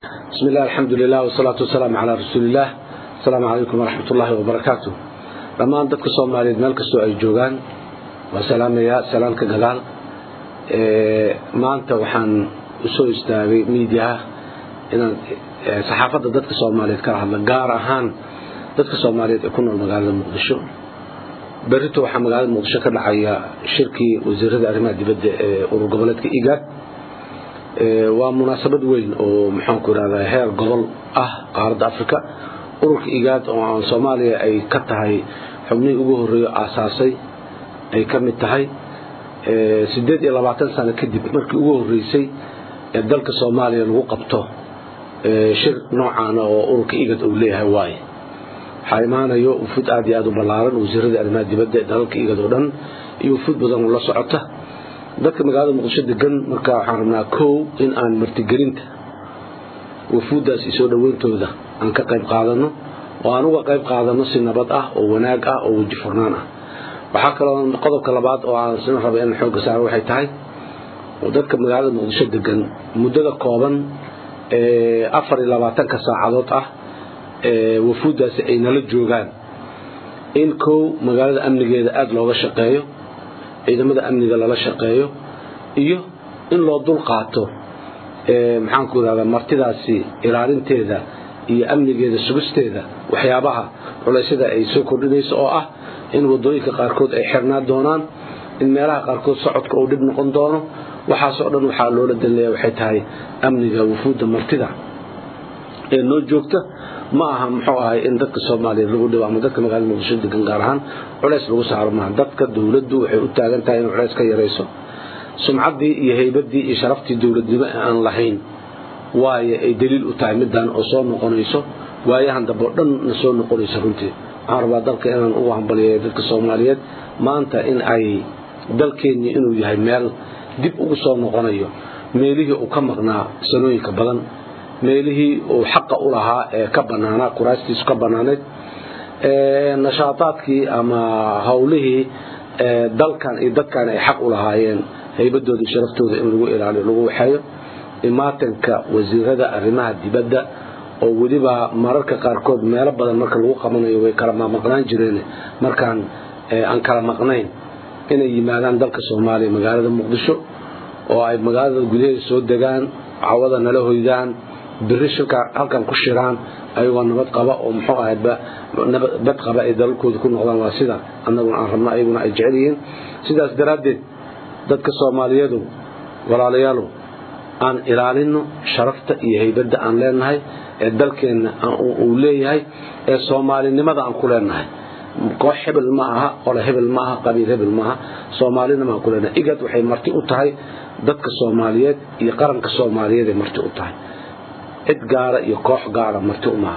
بسم الله الحمد لله والصلاة والسلام على رسول الله السلام عليكم ورحمة الله وبركاته لما أنتك صومالي مالك سوء أي جوغان وسلام يا سلام كجلال ما أنت وحن سوء استاغي ميديا إن صحافة ضدك صومالي كره قار أهان ضدك صومالي يكون المقالة المقدشو بريتو waxaa magaalada muqdisho ka dhacaya shirkii wasiirada arrimaha dibadda ee urur goboleedka igaad waa munaasabad weyn oo maxaanku irahdaa heer gobol ah qaaradda africa ururka igaad oo aan soomaaliya ay ka tahay xubnihii ugu horreeyo aasaasay ay ka mid tahay siddeed iyo labaatan sano kadib markii ugu horreysay ee dalka soomaaliya lagu qabto shir noocaana oo ururka igad uu leeyahay waaye waxaa imaanayo wufuud aad iyo aad u ballaaran wasiiradii arrimaha dibadda ee dalalka igad oo dhan iyo wufuud badan oo la socota dadka magaalada muqdisho degan marka waxaan rabnaa kow in aan martigelinta wufuuddaas iyo soo dhoweyntooda aan ka qayb qaadano oo aan uga qayb qaadano si nabad ah oo wanaag ah oo weji furnaan ah waxaa kaloo qodobka labaad oo aan sina raba inaan xoogga saaro waxay tahay dadka magaalada muqdisho degan muddada kooban ee afar iyo labaatanka saacadood ah wafuuddaasi ay nala joogaan in kow magaalada amnigeeda aada looga shaqeeyo ciidamada amniga lala shaqeeyo iyo in loo dul qaato maxaanku irahdaa martidaasi ilaalinteeda iyo amnigeeda sugisteeda waxyaabaha culaysyada ay soo kordhinayso oo ah in wadooyinka qaarkood ay xirnaa doonaan in meelaha qaarkood socodka uu dhib noqon doono waxaasoo dhan waxaa loola danleeya waxay tahay amniga wufuudda martida ee noo joogta ma aha muxuu ahay in dadka soomaaliya lagu dhibo ama dadka magaalada muqdisho degan gaar ahaan culays lagu saaro maaha dadka dowladdu waxay u taagan tahay in culays ka yarayso sumcaddii iyo haybaddii iyo sharaftii dowladnimo ee aan lahayn waayo ay daliil u tahay middan oo soo noqonayso waayahan dambe oo dhanna soo noqonayso runtii waxaan rabaa dalka inaan ugu hambaliyeeyo dadka soomaaliyeed maanta in ay dalkeenni inuu yahay meel dib ugu soo noqonayo meelihii uu ka maqnaa sanooyinka badan meelihii uu xaqa u lahaa ee ka banaanaa kuraastiisu ka banaanayd nashaataadkii ama howlihii dalkan iyo dadkan ay xaq u lahaayeen haybadooda iyo sharaftooda in lagu ilaaliyo lagu waxeeyo imaatanka wasiirada arrimaha dibadda oo weliba mararka qaarkood meelo badan marka lagu qabanayo way kala maqnaan jireen markaan aan kala maqnayn inay yimaadaan dalka soomaaliya magaalada muqdisho oo ay magaalada gudaheeda soo degaan cawada nala hoydaan biri shirka halkan ku shiraan ayagoo nabad qaba oo muxuu ahayd bad qaba ay dalalkooda ku noqdaan waa sida annaguna aan rabno ayaguna ay jecel yihiin sidaas daraaddeed dadka soomaaliyeedu walaalayaalow aan ilaalino sharafta iyo haybadda aan leenahay ee dalkeenna uu leeyahay ee soomaalinimada aan ku leenahay koox hebel ma aha qole hebel ma aha qabiil hebel maaha soomaalinima aan ku leenahay igad waxay marti u tahay dadka soomaaliyeed iyo qaranka soomaaliyeed ay marti u tahay cid gaara iyo koox gaara marti umaha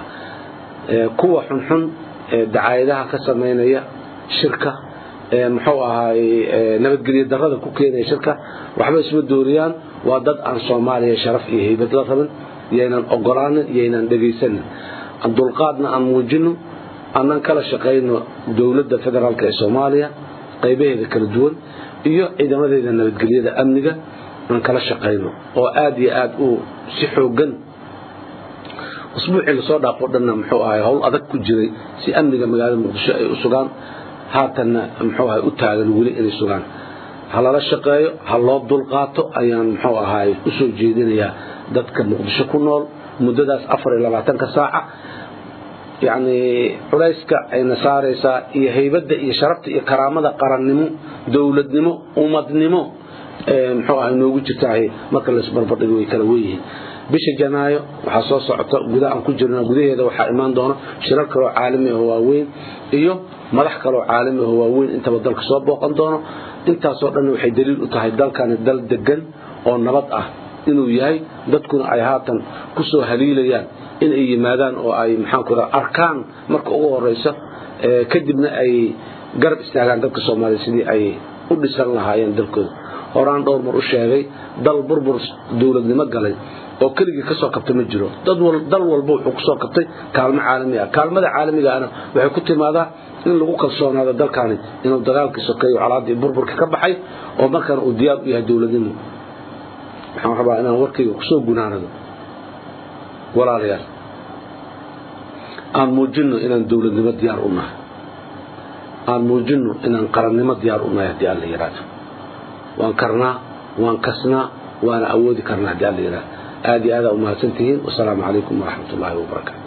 kuwa xunxun ee dacaayadaha ka samaynaya shirka muxuu ahaay nabadgelyo darada ku keenaya shirka waxba isma dooriyaan waa dad aan soomaaliya sharaf iyo haybad la rabin yaynan ogolaanin yaynan dhegaysanin dulqaadna aan muujino annan kala shaqayno dowladda federaalk ee soomaaliya qaybaheeda kala duwan iyo ciidamadeeda nabadgelyada amniga aan kala shaqayno oo aada iyo aada u si xoogan usbuucii lasoo dhaafo dhanna muxuu ahay howl adag ku jiray si amniga magaalada muqdisho ay u sugaan haatanna muxuu ahay u taagan weli inay sugaan ha lala shaqeeyo ha loo dulqaato ayaan muxuu ahay u soo jeedinayaa dadka muqdisho ku nool muddadaas afar iyo labaatanka saaca yacni culayska ayna saaraysaa iyo haybadda iyo sharafta iyo karaamada qarannimo dowladnimo ummadnimo muxuu ahay noogu jirtaahay marka laisbarbardhigo way kala weyihiin bisha janaayo waxaa soo socota gudaha aan ku jirna gudaheeda waxaa imaan doona shirar kaloo caalami ah waaweyn iyo madax kaloo caalami ah waaweyn intaba dalka soo booqan doono intaasoo dhan waxay daliil u tahay dalkani dal degan oo nabad ah inuu yahay dadkuna ay haatan ku soo haliilayaan in ay yimaadaan oo ay maxaanku raa arkaan marka ugu horeysa kadibna ay garab istaagaan dadka soomaaliya sidii ay u dhisan lahaayeen dalkooda horaan dhowr mar u sheegay dal burbur dowladnimo galay oo keligii ka soo kabta ma jiro dal walba wuxuu ku soo kabtay kaalmo caalami ah kaalmada caalamigaana waxay ku timaadaa in lagu kalsoonaado dalkani inuu dagaalkii sokeeyo calaadii burburka ka baxay oo markaana uu diyaar u yahay dowladnimo waxaan rabaa inaan warkayga kusoo gunaanado walaalayaal aan muujinno inaan dowladnimo diyaar u nahay aan muujinno inaan qarannimo diyaar u nahay haddii alla yidhaahdo waan karnaa waan kasnaa waana awoodi karnaa haddii alla yidhahdo aad iyo aadaa umahadsan tihiin wasalaamu calaykum waraxmat ullaahi wabarakaatu